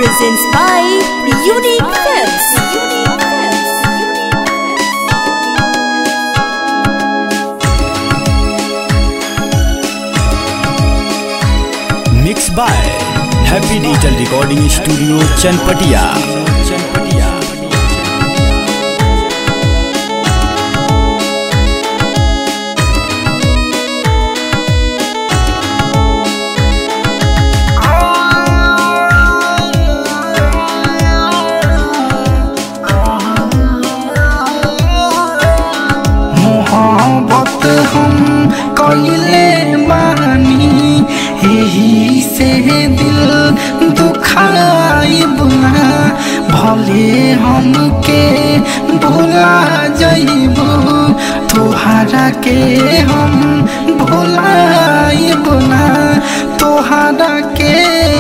presents by Unique Films. Mix by happy digital recording studio Chanpatia Chanpatia मोहब्बत हम कइले बानी एही से दिल दुखाइब ना भले हमके भुला जइब तोहरा के हम भुलाइब ना तोहरा के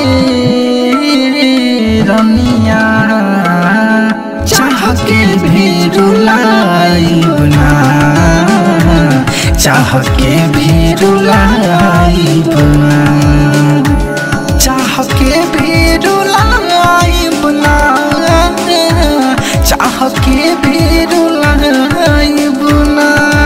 रनिया चाह के भी रुलाइब ना चाह के भी रुलाइब ना चाह के भी रुलाइब ना चाह के भी रुलाइब ना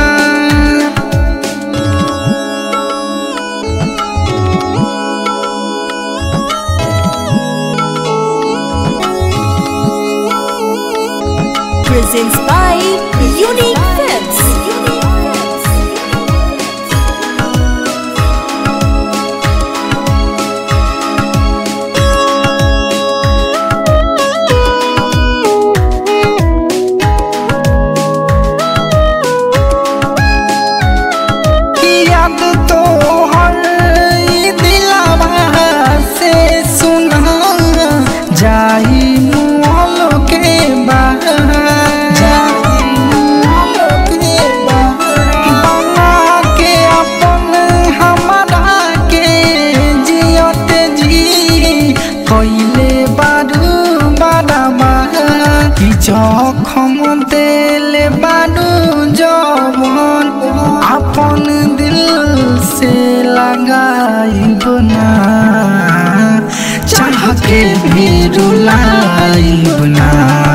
Presents by Unique Films. याद तो हर दिलावा से सुना जाई मुआल के बाहर जाई मुआल के बाहर बना के अपन हमारा के जियत जी कइले बारू बाराबा कि जखम देले बारू जवन अपन दिल से लगाइब ना चाह के भी रुलाइब ना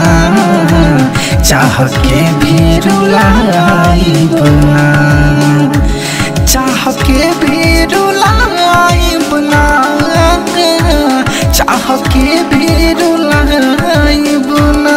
चाह के भी रुलाइब ना चाह के भी रुलाइब ना चाह के भी रुलाइब ना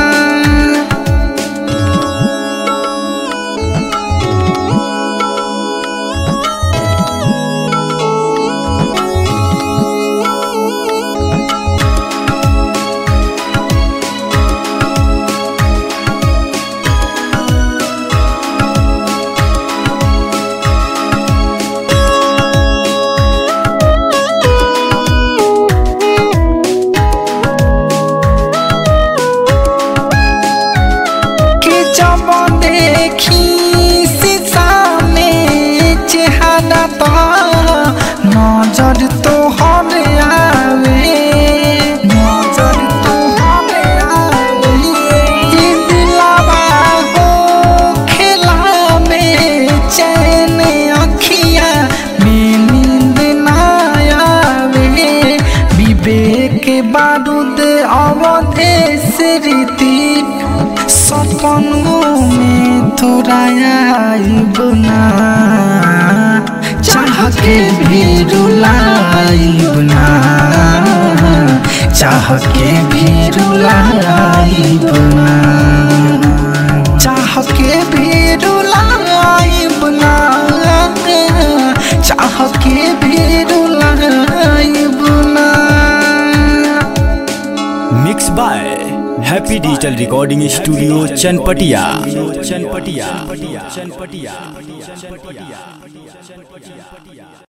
कि जब देखी शीशा में चेहरा तो नजर तो हर आवे नजर तो हर आवे कि दिलावा हो खेला में चैन अखिया में नींद ना आवे विवेक बारूद अवधेश रीति सपनों में तोरा आइब ना चाह के भी रुलाइब ना चाह के भी रुलाइब ना चाह के भी रुलाइब ना चाह के भी रुलाइब ना mix by happy digital recording studio Chanpatia Chanpatia Chanpatia Chanpatia